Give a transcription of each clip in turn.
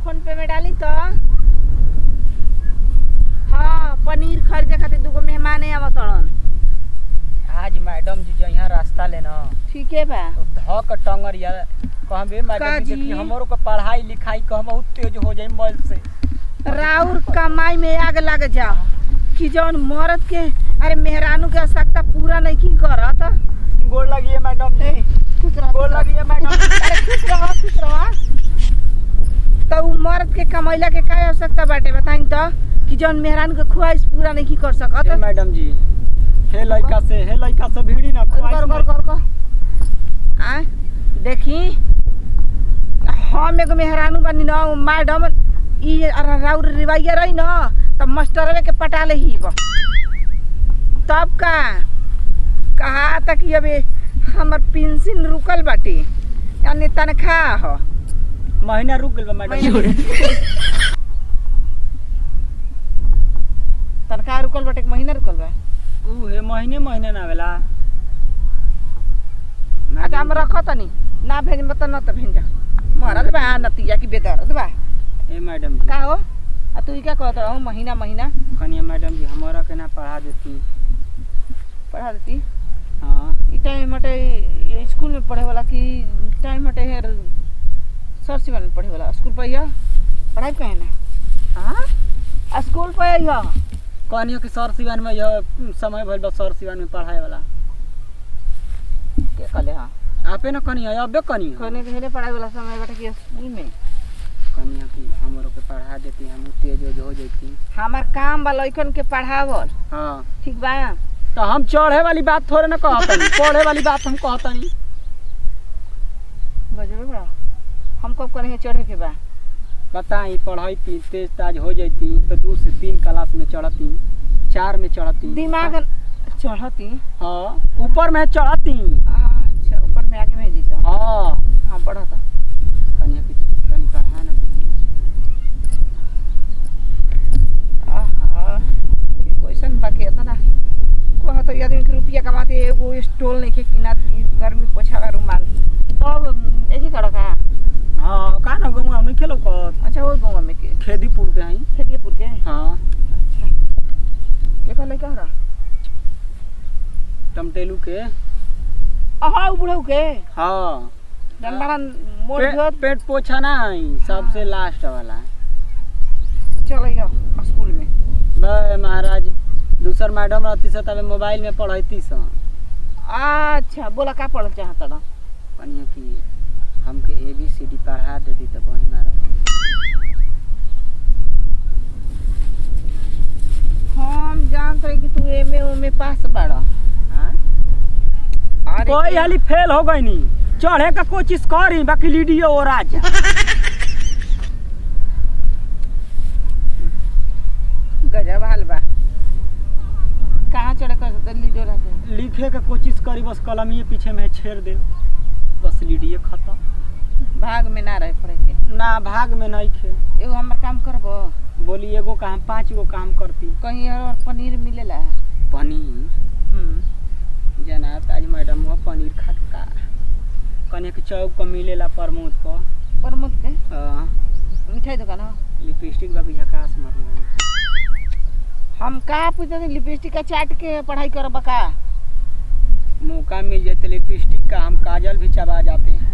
Phone पे में डाली तो हाँ पनीर खरीदे खातिर दूगो मेहमान आवत तड़न आज मैडम जी जो यहाँ रास्ता लेना ठीक है बा तो धक टंगर यार कहबे मैडम जी काजी? देखी हमरो के पढ़ाई लिखाई कह बहुत तेज हो जाई मोबाइल से राउर कमाई में आग लग जा कि जौन मरद के अरे मेहरानू के आवश्यकता पूरा नहीं की करत गोड़ लगी है मैडम ए, जी खुश रह गोड़ लगी है मैडम अरे खुश रह खुश रह तो उ मर्द के कमैला के का आवश्यकता बाटे बताई तो कि जौन मेहरान के ख्वाहिश पूरा नहीं कर हे सकत मैडम जी हे लड़का से हे लड़का से भिड़ी ना कर ख्वाहिश कर नहीं। कर कर आ देखी हम एगो मेहरानू बनी न उ मैडम ई अर- राउर रिवाइया रही न तब मास्टरवे के पटा ले ही बा। तब का कहा तक कि अबे हमर पेंशन रुकल बाटे यानी तनख्वाह ह महीना रुक गइल बा मैडम जी महीना- तनख्वाह रुकल बाटे कि महीना रुकल बा ऊ हे महीने महीने ना आवेला अच्छा हम रख तनी ना भेजब त न त भेज मरद बा नतिया की बेदर्द बा ए मैडम जी का हो आ तू ई क्या कहत रहो महीना महीना कनिया मैडम जी हमारा के ना पढ़ा देती पढ़ा देती हाँ ई टाइम मटे ये स्कूल में पढ़े वाला कि टाइम मटे है सर सिवन में पढ़े वाला स्कूल पर यह पढ़ाई कहे ना हाँ स्कूल पर यह कनिया के सर सिवान में यह समय भइल बा सर सिवान में पढ़ाए वाला के कहले हाँ आपे ना कनिया अबे कनिया कहने के हेले पढ़ाई वाला समय बाटे कि स्कूल में कनिया की हमरो के पढ़ा देती हम तेज ओज हो जैती हमार काम बा लइकन के पढ़ावल हाँ ठीक बा तो हम चढ़े वाली बात थोड़े ना कहतनी पढ़े वाली बात हम कहतनी बजबे बड़ा हम कब करेंगे चढ़े के बा बताई पढ़ैती तेज ताज हो जैती तो दू से तीन क्लास में चढ़ती चार में चढ़ती दिमाग चढ़ती हाँ ऊपर में चढ़ती अच्छा ऊपर में आगे में जीता हाँ हाँ बढ़ता कनिया की कनी पढ़ा ना देती आहा ये क्वेश्चन बाकी है ना कहा तो आदमी के रुपया कमाते एगो स्टोल नहीं के किना ई गर्मी पोछा का रुमाल तब एक ही कड़क है हाँ का ना गंगा नहीं खेलो कर अच्छा वो गाँव में के खेदीपुर के हई खेतियापुर के हाँ अच्छा ये कहले क्या रहा टमटेलू के अहा बुढ़ऊ के हाँ डंडा मोड़ पे, दियो पेट पोछा ना हई सबसे लास्ट वाला चल स्कूल में बे महाराज दूसर मैडम रहती से तबे मोबाइल में पढ़ैती सन अच्छा बोला का पढ़ल चाहत रहा कनिया की हमके ए बी सी डी पढ़ा देती तो बढ़िया रह हम जानत रही कि तू एमे ओमे पास बाड़ा अरे कोई हाली फेल हो गई नी चढ़े का कोशिश करी बाकी लीडियो और आ जा गजब हाल बा कहाँ चढ़े कर दिल्ली डोरा के लिखे का कोशिश करी बस कलमिए पीछे में छेड़ दे बस लीडियो खत्म भाग में ना रहे पड़े के ना भाग में नहीं खे एगो हमर काम करबो बोली एगो काम पाँच गो काम करती कहीं और पनीर मिलेला पनीर हम्म जना ताज मैडम वो पनीर खटका कने के चौक पर मिलेला प्रमोद पर प्रमोद के अ, मिठाई दुकान हो लिपस्टिक बाकी झकास मारले हम का पूछते थे लिपस्टिक का चाट के पढ़ाई करब का मौका मिल जाए तो लिपस्टिक का हम काजल भी चबा जाते हैं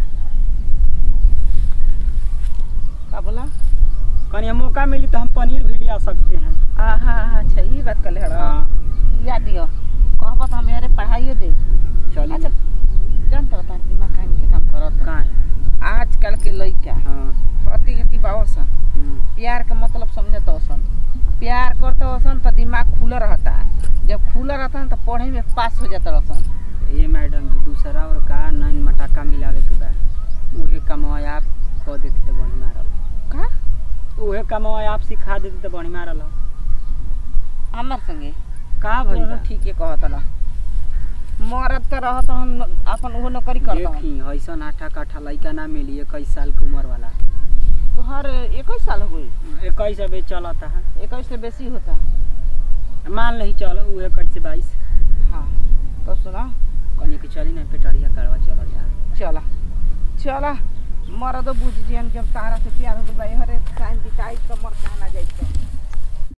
का बोला कहीं मौका मिली तो हम पनीर भी लिया सकते हैं आहा अच्छा ये बात कर ले हाँ याद दियो कहबो तो हम यारे पढ़ाइयो दे चलिए अच्छा जानत रहता दिमाग काम के काम करत कहाँ है आजकल के लइका हाँ हती हती बावसन हम्म, प्यार के मतलब समझत ओसन प्यार करते ओसन तो दिमाग खुला रहता जब खुला रहता है तो पढ़े में पास हो जाता रहसन ये मैडम जी दूसरा और का नैन मटाका मिलावे के बाद उहे कमवा आप कह देती तो बढ़िया रहा का उहे कमवा आप सिखा देती तो बढ़िया रहा हमार संगे का भइल तुम बा? ठीक है कहत ना मरद तो रहत हम अपन वो नौकरी करता हूँ देखी ऐसा आठा काठा लड़का ना मिली इक्कीस साल के उम्र वाला तो हर इक्कीस साल हो गई इक्कीस अभी चलता है इक्कीस से बेसी होता मान नहीं चल उहे कैसे बाईस हाँ तो सुना कनी के चली ना पेटरिया करवा चल जा चला चला मरद बुझ जियन जब तारा से प्यार हो गई हरे